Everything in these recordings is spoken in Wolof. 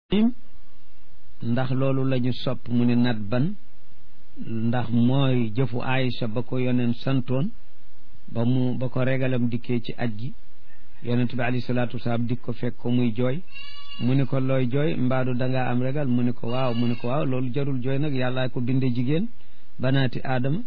ndax loolu la ñu sopp mu ne nat ban ndax mooy jëfu Aïcha ba ko yoneen santoon ba mu ba ko regalam dikkee ci aj gi yonent bi alayhi salaatu wasalaam dik ko fekk ko muy jooy mu ni ko looy jooy mbaadu dangaa am regal mu ni ko waaw mu ni ko waaw loolu jarul jooy nag yàllaa ko binde jigéen banaati aadama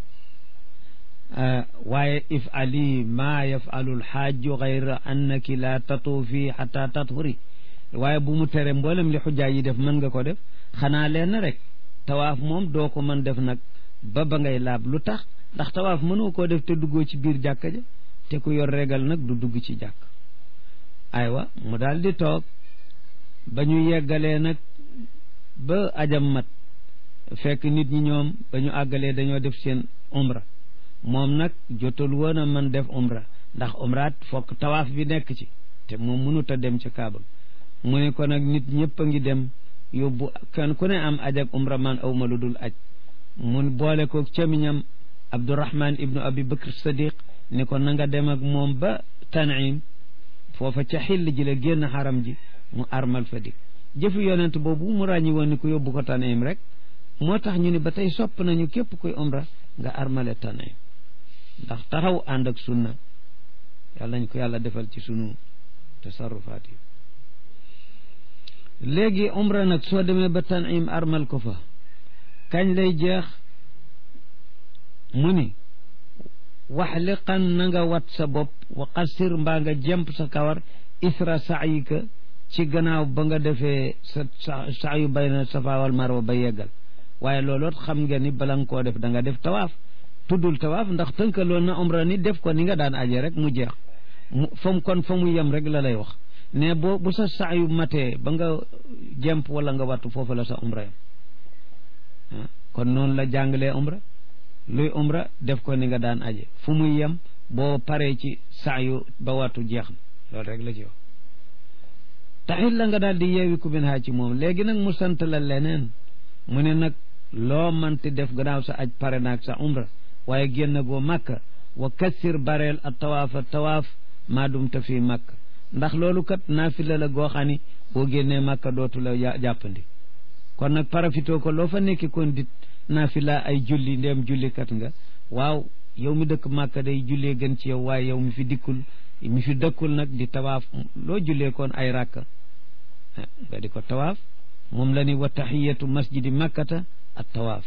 waaye if ali maa yafalu lxaaju gayra annaki la tatuufi xata tathuri waaye bu mu tere mboolem li xujaa yi def mën nga ko def xanaa leen rek tawaaf moom doo ko mën def nag ba ba ngay laab lu tax ndax tawaaf mënoo koo def te duggoo ci biir jàkka ja te ku yor regal nag du dugg ci jàkk aywa mu daal di toog ba ñu yeggalee nag ba ajam mat fekk nit ñi ñoom ba ñu àggalee dañoo def seen umra moom nag jotul woon a man def umra ndax umraat fokk tawaaf bi nekk ci te moom mënut a dem ci kaaba mu ne ko nag nit ñëpp a ngi dem yóbbu kenn ku ne am aj ak umra man aw ma lu dul aj mun boole ko camiñam abdourahman ibnu abi bakr sadiq ne ko na nga dem ak moom ba tanim foofa ca xill ji la génn xaram ji mu armal fa dik jëfu yonent boobu mu ràññi woon ni ko yóbbu ko tanim rek moo tax ñu ne ba tey sopp nañu képp kuy umra nga armale tanim ndax taxaw ànd ak sunna yàlla nañ ko yàlla defal ci sunu tasarrufaat yi léegi umra nag soo demee ba tanim armal ko fa kañ lay jeex mu ni waxliqan na nga wat sa bopp wa qasir mbaa nga jemp sa kawar isra saayika ci gannaaw ba nga defee sa saayu bayna safa wal marwa ba yeggal waaye looloot xam nga ni bala nga koo def da nga def tawaaf tuddul tawaaf ndax tënkaloon na umra ni def ko ni nga daan aje rek mu jeex mu fa mu kon fa mu yem rek la lay wax ne boo bu sa saayu matee ba nga jemp wala nga wattu foofu la sa umra yam kon noonu la jàngalee umra luy umra def ko ni nga daan aje fu muy yem boo paree ci saayu ba wattu jeex na loolu rek la ci wax taxit la nga daal di yeewi ku bin haa ci moom léegi nag mu sant la leneen mu ne nag loo manti def gannaaw sa aj pare naag sa umra waaye génn goo màkka wa kassir bareel a tawaafa tawaaf maa dumta fii màkka ndax loolu kat naafila la goo xam ni boo génnee màkka dootu la jàppandi kon nag parafitoo ko loo fa nekki kon dit naafila ay julli ndéem jullikat nga waaw yow mi dëkk màkka day jullee gën ci yow waaye yow mi fi dikkul mi fi dëkkul nag di tawaaf loo jullee kon ay ràkka nga di ko tawaaf moom la ni wa taxiyatu masjidi makkata at tawaaf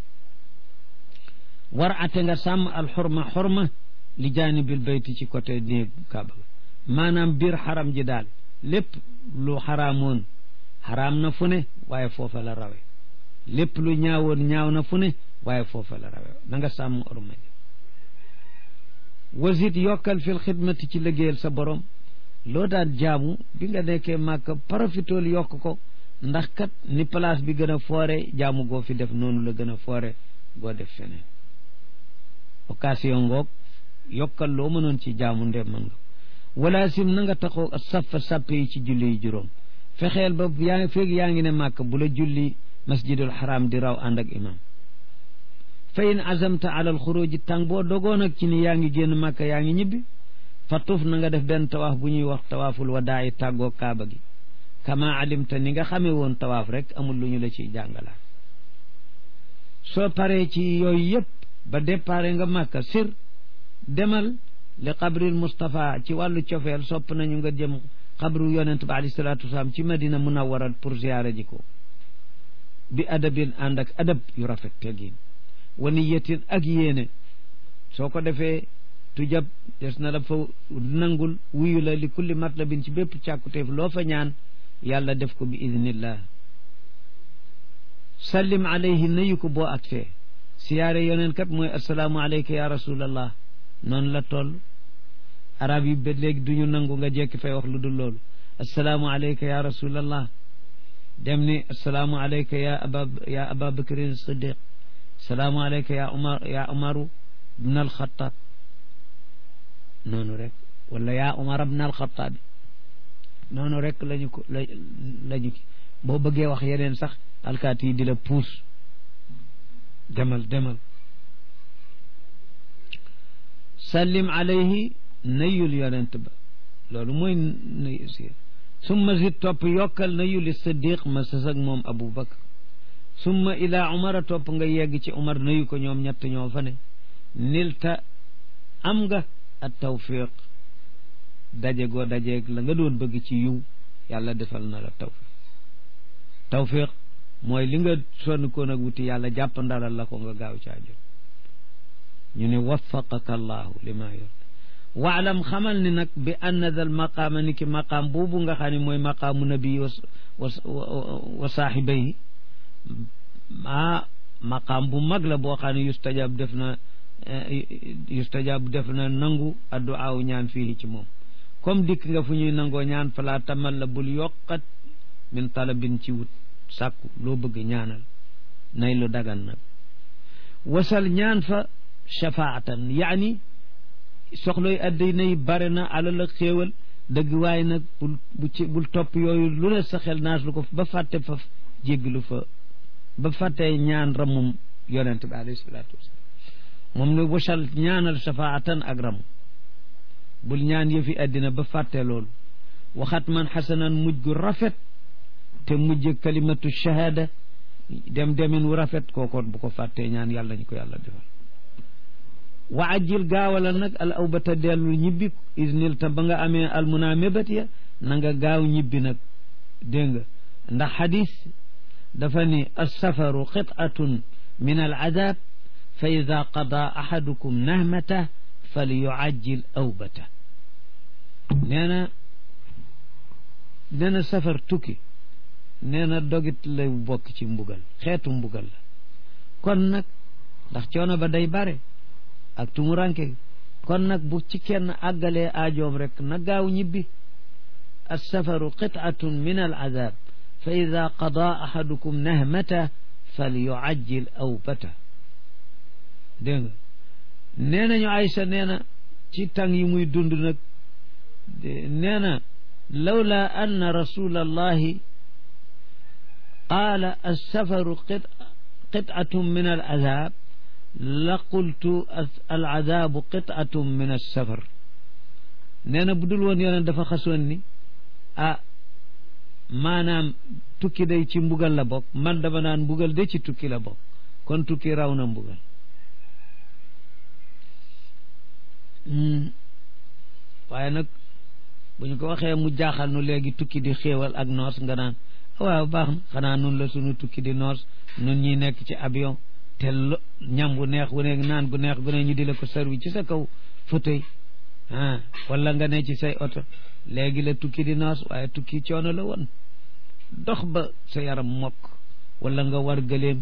war ate nga sàmm alxurma xorma li jaanibil bayti ci côté néeg kaaba maanaam biir xaram ji daal lépp lu xaraamoon xaraam na fu ne waaye foofa la rawe lépp lu ñaawoon ñaaw na fu ne waaye foofa la rawe na nga sàmm orma ji wasit yokkal fil xidmati ci liggéeyal sa borom loo daan jaamu bi nga nekkee màkk profitool yokk ko ndax kat ni place bi gën a foore jaamu goo fi def noonu la gën a foore goo def feneen occasion ngoog yokkal loo mënoon ci jaamu ndem mën nga wala sim na nga taxoo saffa sàppe yi ci julli yi juróom fexeel ba yaa ngi feeg yaa ngi ne màkk bu la julli masjidul xaram di raw ànd ak imam fa in azamta ala al xuruji tàng boo dogoon ak ci ni yaa ngi génn màkk yaa ngi ñibbi fa tuuf na nga def benn tawaaf bu ñuy wax tawaaful wadaayi tàggoo kaaba gi kama alimta ni nga xamee woon tawaaf rek amul lu ñu la ciy jàngalaat soo paree ci yooyu yëpp ba déparé nga màkka sir demal li qabril Mustapha ci wàllu cofeel sopp nañu nga jëm xabru yonent ba alayhi salaatu wasalaam ci madina munawwara pour ziyaara ji ko bi adabin ànd ak adab yu rafet tegin wa niyatin ak yéene soo ko defee tujab des na la fa nangul wuyu la li kulli matlabin ci bépp càkkuteef loo fa ñaan yàlla def ko bi idnillah sallim alayhi nayu ko boo ak fee siyaare yoneen kat mooy assalaamu alayka ya rasulallah noonu la toll arab yi ba léegi duñu nangu nga jekki fay wax lu dul loolu assalaamu alayka ya rasulallah dem ni assalaamu alayka ya aba ya aba bakrin siddiq assalaamu alayka ya umar ya umaru bna alxataab noonu rek wala yaa umar bna alxataabi noonu rek lañu ko la lañu ki boo bëggee wax yeneen sax alkaati yi di la puus demal demal sallim alayhi nayul yonent ba loolu mooy nuyu si summa zid topp yokkal na yu li siddiq ma sës ak moom abu bakar summa ila umara topp nga yegg ci umar nayu ko ñoom ñett ñoo fa ne nilta am nga at tawfiq daje goo dajeeg la nga doon bëgg ci yiw yàlla defal na la tawfiq tawfiq mooy li nga sonn koon ak wuti yàlla jàpp ndalal la ko nga gaaw caa jot ñu ne waffaqaka allahu li ma yor waalam xamal ni nag bi anna dal maqaama ni ki maqaam boobu nga xam ne mooy maqaamu nabi wa wa saaxibayhi ah maqaam bu mag la boo xam ne yustajab def na yustajab def na nangu adduaaw ñaan fii ci moom comme dikk nga fu ñuy nangoo ñaan falaa tamal la bul yokkat min talabin ci wut sàkku loo bëgg ñaanal nay lu dagan nag wasal ñaan fa shafaatan yaani soxloy addina yi bare na alal ak xéewal dëgg waaye nag bul bu ci bul topp yooyu lu ne sa xel naas lu ko ba fàtte fa jégglu fa ba fàttee ñaan ramum yonent bi alayhi salaatu wasalaam moom ne wasal ñaanal shafaatan ak ramu bul ñaan yëfi addina ba fàtte loolu waxat man xasanan mujj gu rafet te mujj kalimatu shahada dem demin wu rafet kookoon bu ko fàttee ñaan yàlla ñu ko yàlla defal wa ajjil gaawala nag al awbata dellu ñibbi isnil ta ba nga amee almuna mébat ya na nga gaaw ñibbi nag dégg nga ndax xadis dafa ni alsafaru qit'atun min al adab fa ida qada ahadukum nahmata fal yuajjil awbata nee na nee na safar tukki nee na dogit lay bokk ci mbugal xeetu mbugal la kon nag ndax coono ba day bare ak tumuranke kon nag bu ci kenn àggalee aajoom rek na gaaw ñibbi alsafaru qit'atun min al azab fa ida qada ahadukum nahmata fal yuajjil awbata dégg nga nee nañu Aysa nee na ci tàng yi muy dund nag nee na lawla anna rasula allahi qaala alsafaru qit'atun min al azab la qultu al adabu qit'atun min alsafar nee na bu dul woon yoneen dafa xasoon ni ah maanaam tukki day ci mbugal la bokk man dama naan mbugal de ci tukki la bokk kon tukki raw na mbugal waaye nag bu ñu ko waxee mu jaaxal nu léegi tukki di xéewal ak noos nga naan waaw baax na xanaa nun la sunu tukki di noos nun ñi nekk ci avion te lo ñam bu neex gu ne naan gu neex gu ne ñu di la ko servi ci sa kaw fauteuil ah wala nga ne ci say oto léegi la tukki di noos waaye tukki coono la woon dox ba sa yaram mokk wala nga war gëleem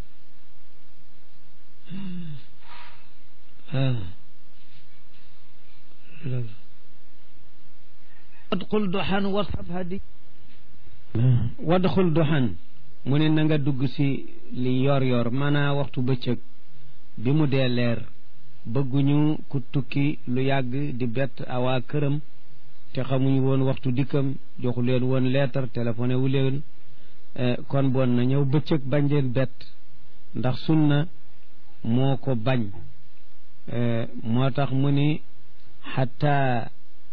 wadxul doxan wasxab hadi wadxul doxan mu ne na nga dugg si li yor yor maanaa waxtu bëccëg bi mu dee leer bëgguñu ku tukki lu yàgg di bett awaa këram te xamuñu woon waxtu dikkam joxu leen woon leetar téléphoné wu leen kon bon na ñëw bëccëg bañ leen bett ndax sunna moo ko bañ moo tax mu ni xataa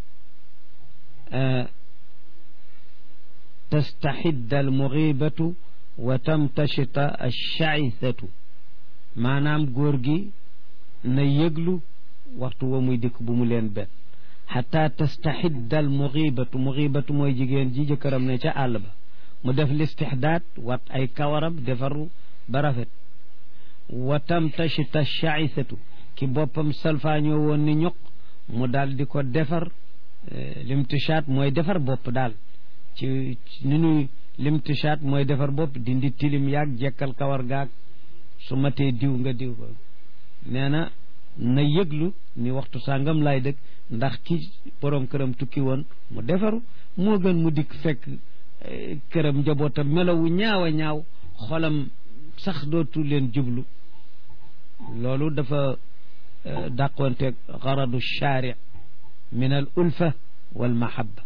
tastaxidda almuxibatu wa tamtashita alchaisatu maanaam góor gi na yëglu waxtu wa muy dikk bu mu leen bet xataa tastaxidda almuxibatu muxibatu mooy jigéen ji jëkkëram ne ca àll ba mu def listixdaat wat ay kawaram defaru ba rafet wa tamtashita alchaisatu ki boppam salfaañoo woon ni ñoq mu daal di ko defar limtishaat mooy defar bopp daal ci ni nuy limtishaat mooy defar bopp dindi tilim yaag jekkal kawar gaag su matee diw nga diw ko nee na na yëglu ni waxtu sàngam laay dëkk ndax ki borom këram tukki woon mu defaru moo gën mu dikk fekk këram njabootam melowu ñaaw a ñaaw xolam sax dootu leen jublu loolu dafa dàqonteeg garadu shaari min al ulfa wal mahabba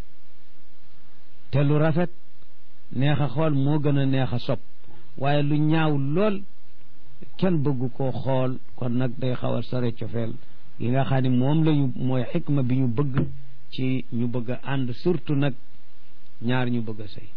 te lu rafet neex a xool moo gën a neex a sopp waaye lu ñaaw lool kenn bëggu koo xool kon nag day xaw a sore cofeel gi nga xam ne moom lañu mooy xikma bi ñu bëgg ci ñu bëgg a ànd surtout nag ñaar ñu bëgg a sëy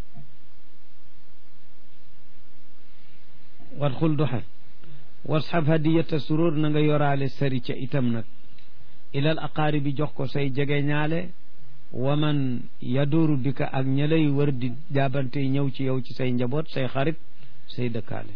wat xul duxe wasxab hadiyata surur na nga yoraale sari ca itam nag ilal aqaari bi jox ko say jege ñaale waman yadooru bi ka ak ña lay wër di jaabante ñëw ci yow ci say njaboot say xarit say dëkkaale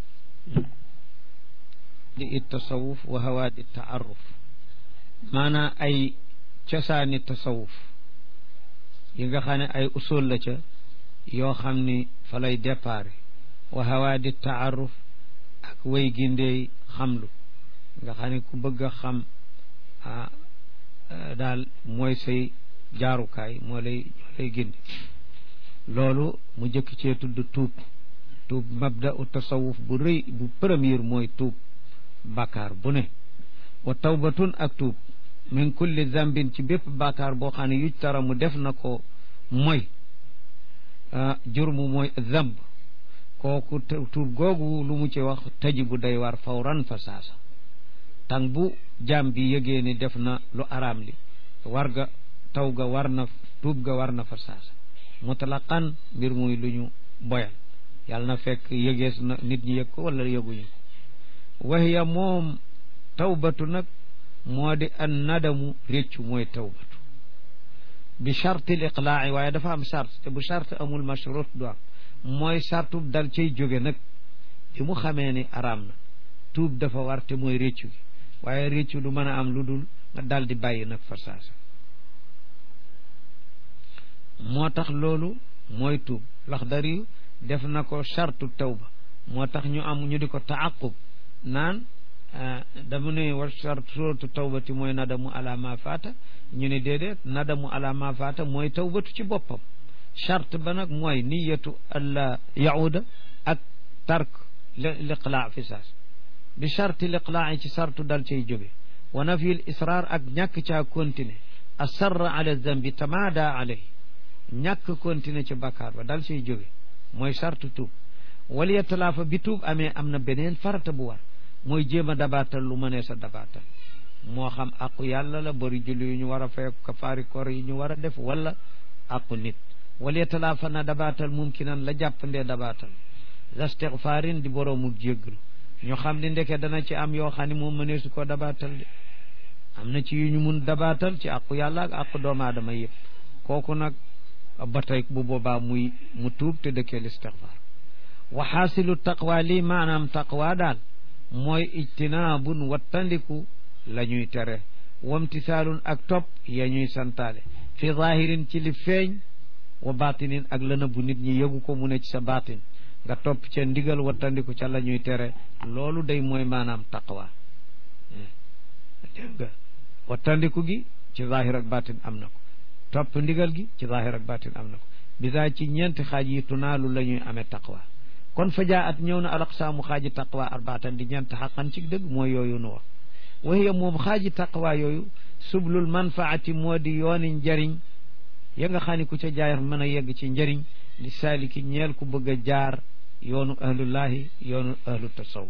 di it tasawuf wa hawaadi taaruf maanaam ay cosaani tasawuf yi nga xam ne ay usul la ca yoo xam ni fa lay déparé wa hawaadi taaruf ak way gindey xamlu nga xam ne ku bëgg a xam ah daal mooy say jaarukaay moo lay moo lay gindi loolu mu jëkk cee tudd tuub tuub mabda u tasawuf bu rëy bu premier mooy tuub bàkkaar bu ne wa tawbatun ak tuub min kulli zambin ci bépp bàkkaar boo xam ne yuj tara mu def na ko mooy jurmu mooy zamb kooku tuub googu lu mu ci wax tëji bu day war fawran fa saasa tàng bu jaam bi yëgee ni def na lu araam li war ga taw ga war na tuub ga war na fa saasa mutlaqan mbir muy lu ñu boyal yàlla na fekk yëgees na nit ñi yëg ko wala yëguñu ko waxiya moom tawbatu nag moo di an nadamu réccu mooy tawbatu bi charte l iqlaa'i waaye dafa am charte te bu charte amul mashrut du am mooy sartu dal cay jóge nag bi mu xamee ni araam na tuub dafa war te mooy réccu gi waaye réccu du mën a am lu dul nga dal di bàyyi nag fa saasa moo tax loolu mooy tuub Laxdari def na ko chartu tawba moo tax ñu am ñu di ko taaqub naan dama ne wa chartu tawbati mooy nadamu ala ma faata ñu ne déedéet nadamu ala ma faata mooy tawbatu ci boppam charte ba nag mooy niyatu alla yauda ak tark liqlaa fi saas bi charte liqlaa ci sartu dal cay jóge wa nafyul israr ak ñàkk caa continuer asarra ala zambi tamaada alayhi ñàkk continuer ci bakkaar ba dal cay jóge mooy sartu tuub wala yatalaafa bi tuub amee am na beneen farata bu war mooy jéem a dabaatal lu mënee sa dabaatal moo xam aqu yàlla la bari julli yu ñu war a fay kafaari koor yi ñu war a def wala aqu nit wala yatalaafa na dabaatal mumkinan la jàppandee dabaatal istigfaarin di boroomu jéggalu ñu xam ni ndeke dana ci am yoo xam ne moom mënee su ko dabaatal de am na ci yu ñu mun dabaatal ci aqu yàlla ak aqu doomu aadama yëpp kooku nag ba tey bu boobaa muy mu tuub te dëkkee listigfaar wa xaasilu taqwa lii maanaam taqwa daal mooy ijtinaabun wattandiku la ñuy tere wamtisaalun ak topp ya ñuy santaale fi zahirin ci li feeñ wa batinin ak la nëbbu nit ñi yëgu ko mu ne ci sa batin nga topp ca ndigal wattandiku ca la ñuy tere loolu day mooy maanaam taqwa dégg nga wattandiku gi ci zahir ak batin am na ko topp ndigal gi ci zahir ak batin am na ko bidaa ci ñeenti xaaj yi tunaalu la ñuy amee taqwa kon fa jaa at ñëw na alaqsaamu xaaji taqwa arbaatan di ñeent xaqan ci dëgg mooy yooyu nu wax waxiya moom xaaji taqwa yooyu sublul manfaati moo di yooni njariñ ya nga xam ne ku ca jaayar mën a yegg ci njariñ li saaliki ñeel ku bëgg a jaar yoonu ahlullahi yoonu ahlu tasawuf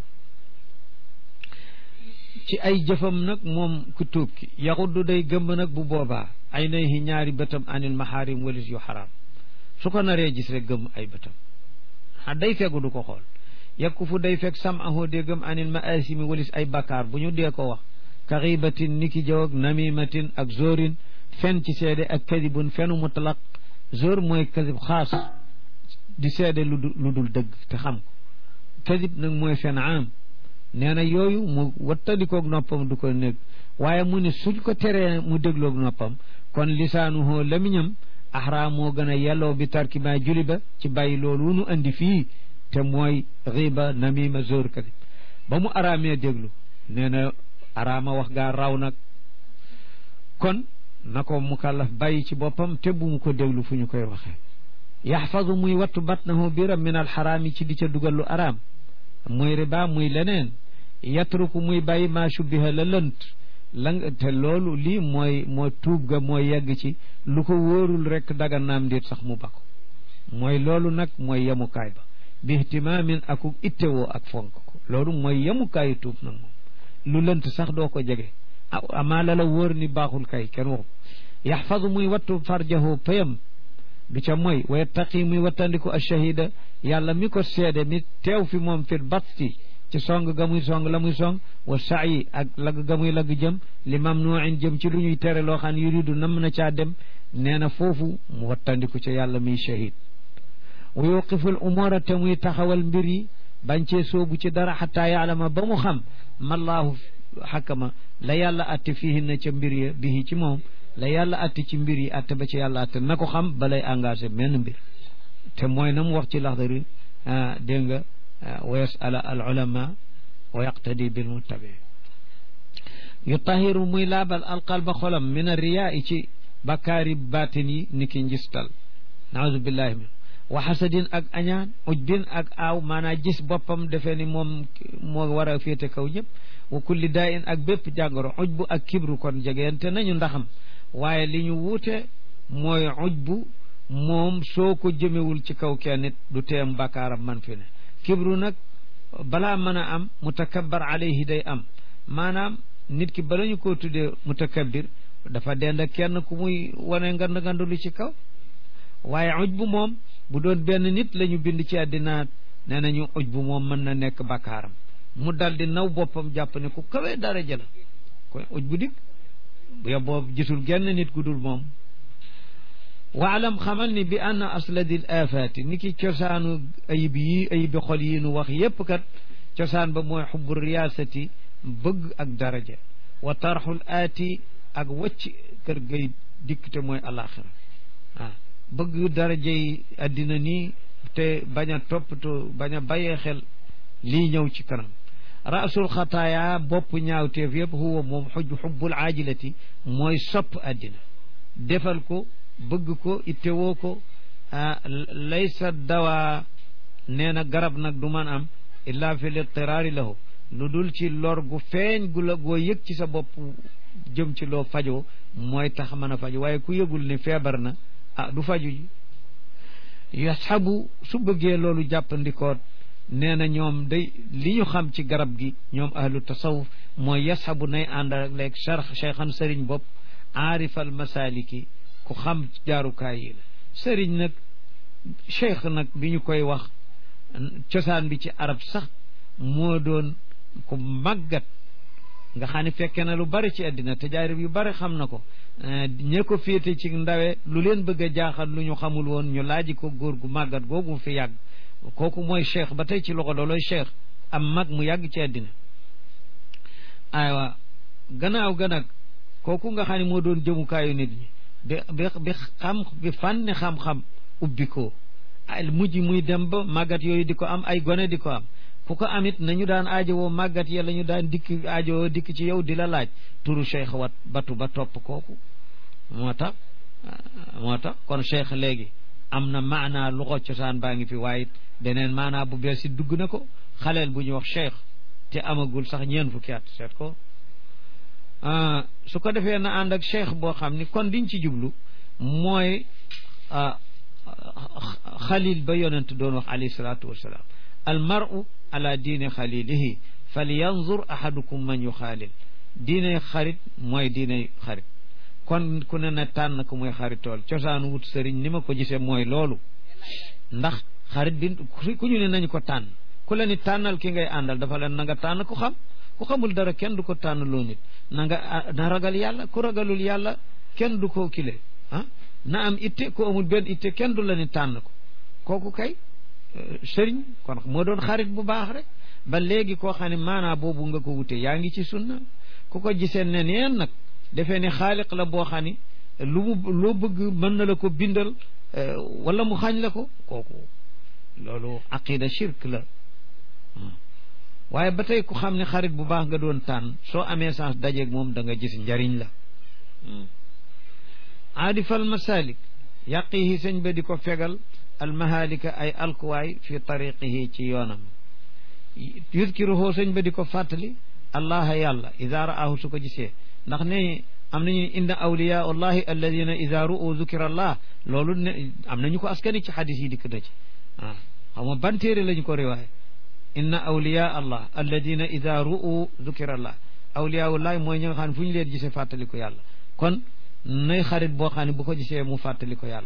ci ay jëfam nag moom ku tuub ki yaxuddu day gëmb nag bu boobaa ay nayhi ñaari bëtam anil mahaarim walis yu xaraam su ko naree gis rek gëmm ay bëtam a day fegu du ko xool yekku fu day fekk sam ahoo dee gëm anil maasimi walis ay bakkaar bu ñu dee ko wax ka xiibatin niki jaw ak namimatin ak zorin fen ci seede ak kadibun fenu mutlaq zor mooy kadib xaas di seede lu lu dul dëgg te xam ko kadib nag mooy fen am nee na yooyu mu wattandikoog noppam du ko nekk waaye mu ne suñ ko teree mu dégloog noppam kon lisaanuhoo lamiñam axraa moo gën a yelloo bi tarki ma juli ba ci bàyyi loolu nu andi fii te mooy riba namima zor kadib ba mu araamee déglu nee na araama wax gaa raw nag kon na ko mukallaf bàyyi ci boppam te bu mu ko déglu fu ñu koy waxee yaxfadu muy wattu batnahu biram min alxaraami ci di ca dugal lu araam muy riba muy leneen yatruku muy bàyyi maa shubbiha la lënt la te loolu lii mooy moo tuub ga mooy yegg ci lu ko wóorul rek daga naam ndéet sax mu bako mooy loolu nag mooy yemukaay ba bi ihtimaamin aku ittewoo ak fonk ko loolu mooy yemukaayu tuub nag moom lu lënt sax doo ko jege amaa la la wóor ni baaxul kay kenn waxu yaxfadu muy wattu farjahu payam du ca mooy wa yattaqi muy wattandiku ashahida yàlla mi ko seede mi teew fi moom fit batti ci song ga muy song la muy song wa saayi ak lagg ga muy lagg jëm li mamnuin jëm ci lu ñuy tere loo xam ne yuridu nam na caa dem nee na foofu mu wattandiku ca yàlla miy shahid wa yuqiful umura te muy taxawal mbir yi bañ cee soobu ci dara xataa yaalama ba mu xam mallaahu xakama la yàlla atte fiihi na ca mbir ya bihi ci moom la yàlla atte ci mbir yi atte ba ci yàlla atte na ko xam balay engagé menn mbir te mooy na mu wax ci laxdari dégg nga wa yasala al ulama wa yaqtadi bil muttabi yutahiru muy laabal alqalba xolam min arriyaa ci bakkaari baatin yi ni ki njistal naaudu billahi min wa xasadin ak añaan ujbin ak aaw maanaa gis boppam defee ni moom moo war a féete kaw ñëpp wa kulli daa in ak bépp jàngoro ujbu ak kibru kon jegeente nañu ndaxam waaye li ñu wuute mooy ujbu moom soo ko jëmewul ci kaw kenn nit du teem bakkaaram man fi ne kibru nag balaa mën a am mutakabbar alayhi day am maanaam nit ki bala ñu koo tuddee mutakabbir dafa dend ak kenn ku muy wane ngand ngandulu ci kaw waaye ujbu moom bu doon benn nit la ñu bind ci àddina nee nañu ujbu moom mën na nekk bakkaaram mu dal di naw boppam jàpp ne ku kawee daraja la kon ujbu dik bu yoboo gisul genn nit gu dul moom waalam xamal ni bi anna asladil afaati ni ki cosaanu ayib yi ayibi xol yi nu wax yépp kat cosaan ba mooy xubbu riyaasati bëgg ak daraja wa tarxul aati ak wacc kër gay dikk te mooy alaxira ah bëgg daraja yi addina nii te bañ a toppatoo bañ a bàyyee xel lii ñëw ci kanam rasul xataaya bopp ñaawteef yëpp huwa moom xuj xubbul aajilati mooy sopp addina defal ko bëgg ko ittewoo ko laysa dawaa nee na garab nag du man am illa fi litiraari lahu lu dul ci lor gu feeñ gu la goo yëg ci sa bopp jëm ci loo fajoo mooy tax mën a faju waaye ku yëgul ni feebar na ah du faju ji yasxabu su bëggee loolu jàppandikoot nee na ñoom day li ñu xam ci garab gi ñoom ahlu tasawuf mooy yasxabu nay ànd ak leeg charx cheikhan sëriñ bopp aarifal masaliki ku xam jaarukaay yi la sëriñ nag cheikh nag bi ñu koy wax cosaan bi ci arab sax moo doon ku màggat nga xam ne fekke na lu bari ci àddina tajaarib yu bari xam na ko ñee ko féete ci ndawe lu leen bëgg a jaaxal lu ñu xamul woon ñu laaji ko góor gu màggat googu fi yàgg kooku mooy cheikh ba tey ci loxo dooloy cheikh am mag mu yàgg ci àddina aywa gannaaw ga nag kooku nga xam ne moo doon jëmukaayu nit ñi bi bi bi xam bi fànni xam-xam ubbi ko ay mujj muy dem ba màggat yooyu di ko am ay gone di ko am ku ko amit nañu daan aajowoo màggat ya la ñu daan dikk aajowoo dikk ci yow di la laaj turu cheikh wat batu ba topp kooku moo tax moo tax kon cheikh léegi am na maanaa luxo cosaan baa ngi fi waaye beneen maanaa bu bees si dugg na ko xaleel bu ñuy wax cheikh te amagul sax ñeen fukki at seet ko su ko defee na ànd ak cheikh boo xam ni kon liñ ci jublu mooy xalil ba yonent doon wax alayhi salaatu wassalaam al maru ala diine xalilihi fal yanzur ahadukum man yu xaalil diine xarit mooy diine xarit kon ku ne na tànn ko muy xaritool cosaanu wut sëriñ ni ma ko gisee mooy loolu ndax xarit bi ku ñu ne nañu ko tànn ku la ni tànnal ki ngay àndal dafa leen na nga tànn ku xam ku xamul dara kenn du ko tànn loo nit na nga na ragal yàlla ku ragalul yàlla kenn du ko kile ah na am itte ku amul benn itte kenn du la ni tànn ko kooku kay sëriñ kon moo doon xarit bu baax rek ba léegi koo xam ne maanaa boobu nga ko wute yaa ngi ci sunna ku ko gisee ne neen nag defee ne xaaliq la boo xam ni lu mu loo bëgg mën na la ko bindal wala mu xañ la ko kooku loolu aqida shirk la waaye ba tey ku xam ne xarit bu baax nga doon tànn soo amee sens dajeeg moom da nga gis njariñ la aadifal masalik yaqihi sëñ ba di ko fegal almahalika ay alkuwaay fi tariqihi ci yoonam yudkiruhoo sëñ ba di ko fàttali allaha yàlla ida raahu su ko gisee ndax ne am nañu inna awliya allahi alladina ida ru'u dukira allah loolu ne am nañu ko askani ci xadis yi dikk na ci ah xaw ma ban téere lañu ko riwaaye inna awliya allah alladina ida ru'u dukira allah awliya ullahi mooy ñi nga xam ne fu ñu leen gisee fàttali ko yàlla kon nay xarit boo xam ne bu ko gisee mu fàttali ko yàlla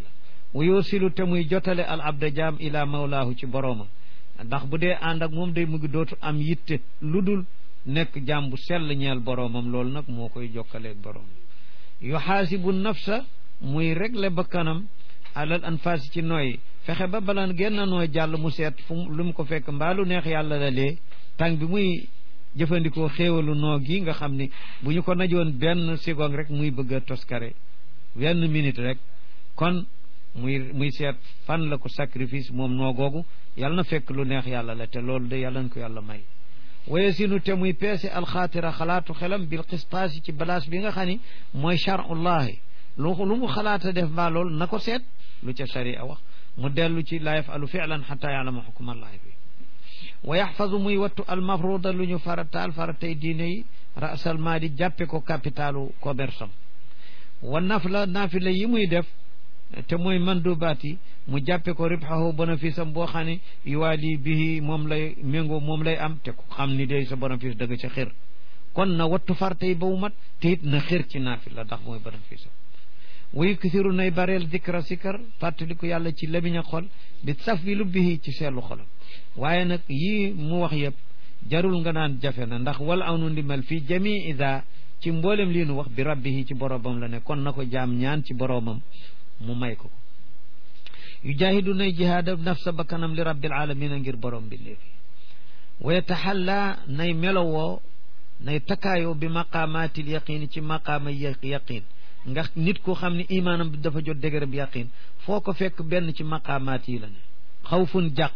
wa yoosilu te muy jotale al abda jaam ila mawlaahu ci boroomam ndax bu dee ànd ak moom day mu ngi dootu am yitte lu dul nekk jaam bu sell ñeel boroomam loolu nag moo koy jokkaleeg boroom yuxaasibu nafsa muy régle ba kanam alal anfaasi ci nooy fexe ba balaan genn nooy jàll mu seet fu lu mu ko fekk mbaalu neex yàlla la lee tàng bi muy jëfandikoo xéewalu noo gi nga xam ni bu ñu ko najoon benn seconde rek muy bëgg a toskare benn minute rek kon muy muy seet fan la ko sacrifice moom noo googu yàlla na fekk lu neex yàlla la te loolu de yàlla na ko yàlla may waye sinu te muy peese alxaatira xalaatu xelam bil xistaasi ci balaas bi nga xam ni mooy charullahi lu lu mu xalaata def mbaa loolu na ko seet lu ca sharia wax mu dellu ci la yafalu filan xata yaalama xukmallahi bi wa yaxfazu muy wattu almafruda lu ñu farataal faratay diine yi rasal maadi jàppe ko capitalu commerce am wa nafla naafila yi muy def te mooy mandubaat yi mu jàppe ko ribxahu bénéfice am boo xam ne yuwaali bihi moom lay méngoo moom lay am te ku xam ni day sa bénéfice dëgg ca xir kon na wattu farte yi ba mu mat te it na xir ci naafila ndax mooy bénéfice am wuy kisiru nay bareel dikra sikar fàttaliku yàlla ci lamiñ a xol bi saf bi lu bihi ci seetlu xolam waaye nag yii mu wax yëpp jarul nga naan jafe na ndax wal aw nu ndimal fii jami ida ci mboolem lii nu wax bi rabbihi ci boroomam la ne kon na ko jaam ñaan ci boroomam mu may ko yu jaahidu nay jihaada nafsa ba kanam li rabbil alamina ngir borom bi léegi wa yataxalla nay melowoo nay takkaayoo bi maqaamaatil yaqin ci maqaama yaqin ndax nit ko xam ne imaanam dafa jot dëgër bi yaqin foo ko fekk benn ci maqaamaat yi la ne xawfun jàq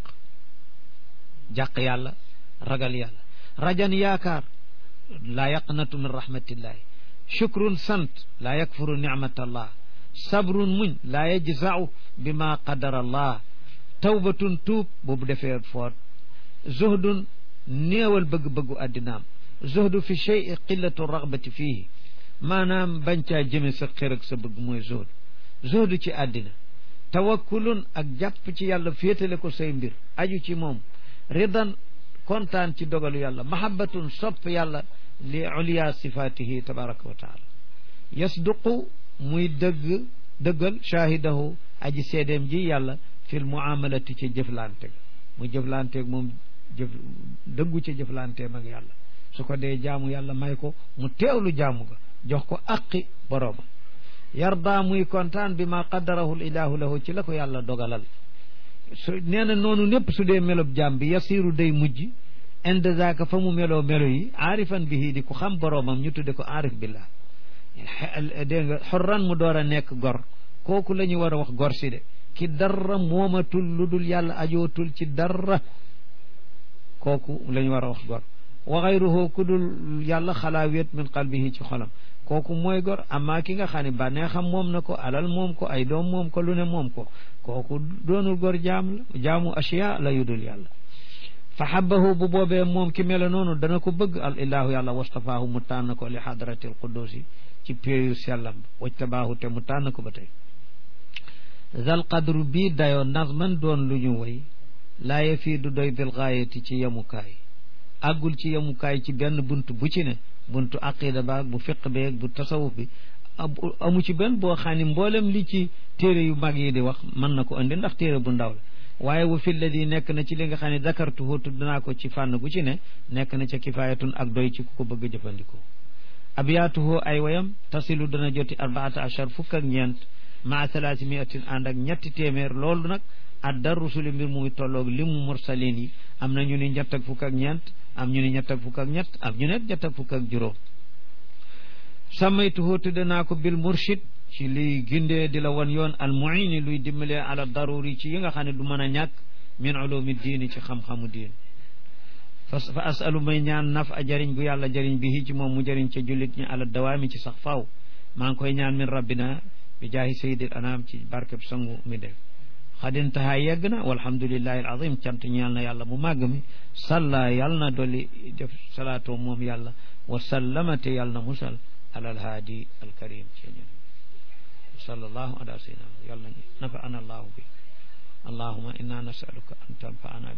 jàq yàlla ragal yàlla rajan yaakaar laa yaqnatu min rahmatillahi shukrun sant laa yakfuru nicmatallah sabrun muñ laa yajzau bi ma qadara allah tawbatun tuub boobu defee foot zuhdun néewal bëgg-bëggu addinaam zuhdu fi chey qillatu ragbati fiihi maanaam bañ caa jëme sa xër ak sa bëgg mooy zuhd zuhdu ci àddina tawakkulun ak jàpp ci yàlla féetale ko say mbir aju ci moom ridan kontaan ci dogalu yàlla mahabbatun sopp yàlla li uliya sifatihi tabaraka wa taala yasduqu muy dëgg dëggal shaahidahu aji seedeem ji yàlla fil muamalati ci jëflante ga mu jëflanteeg moom jëf dëggu ci jëflanteem ak yàlla su ko dee jaamu yàlla may ko mu teewlu jaamu ga jox ko aqi boroomam yarda muy kontaan bi ma qaddarahu ilahu lahu ci la ko yàlla dogalal su nee na noonu népp su dee melob jaam bi yasiru day mujj inde zaaka fa mu meloo melo yi aarifan bihi di ku xam boroomam ñu tudde ko aarif billah dégg nga xorran mu door a nekk gor kooku la ñu war a wax gor si de ki dara moomatul lu dul yàlla ajootul ci dara kooku la ñu war a wax gor wa xayruhu ku dul yàlla xalaa wéet min qalbihi ci xolam kooku mooy gor amaa ki nga xam ne bànnee xam moom na ko alal moom ko ay doom moom ko lu ne moom ko kooku doonul gor jaam la jaamu asiya la yu dul yàlla fa xabahu bu boobee moom ki mele noonu dana ko bëgg al ilahu yàlla wastafaahu mu tànn ko li xadratil qudusi ci péeyu sellam wajtabaahu te mu tànn ko ba tey zal qadru bii dayoo nazman doon lu ñu woy laaye fii du doy bil gaayati ci yemukaay àggul ci yemukaay ci benn bunt bu ci ne buntu aqida baag bu fiq beeg bu tasawuf bi amu ci benn boo xam ne mboolem li ci téere yu mag yi di wax mën na ko indi ndax téere bu ndaw la waaye wa fi lladi nekk na ci li nga xam ne dakartuhu tudd naa ko ci fànn gu ci ne nekk na ca kifaayatun ak doy ci ku ko bëgg a jëfandikoo abiyaatuhu ay wayam tasilu dana joti arbaata achar fukk ak ñeent maa thalaasi miatin ànd ak ñetti téeméer loolu nag adda rusuli mbir muy tolloog li mu mursalin yi am na ñu ni ñett ak fukk ak ñeent am ñu ni ñett ak fukk ak ñett am ñu ne ñett ak fukk ak juróom samaytuhu tudde naa ko bil murshid ci liy gindee di la wan yoon al muini luy dimbalee ala daruri ci yi nga xam ne du mën a ñàkk min ulumi diini ci xam-xamu diin fa fa asalu may ñaan naf a jëriñ gu yàlla jëriñ bi ci moom mu jëriñ ca jullit ñi ala dawaami ci sax faaw maa ngi koy ñaan min rabbina bi jaahi sayyidil anam ci barkeb sangu mi def xadintahaa yegg na walhamdulillahi al azim cant ñeel na yàlla mu màgg mi salla yàll na dolli def salaatoo moom yàlla wa sallamate yàll na musal ala alhaadi alkarim ci ñun sallallahu ala sayyidina yàlla nafa ana allahu bi allahuma inna nasaluka an tanfaana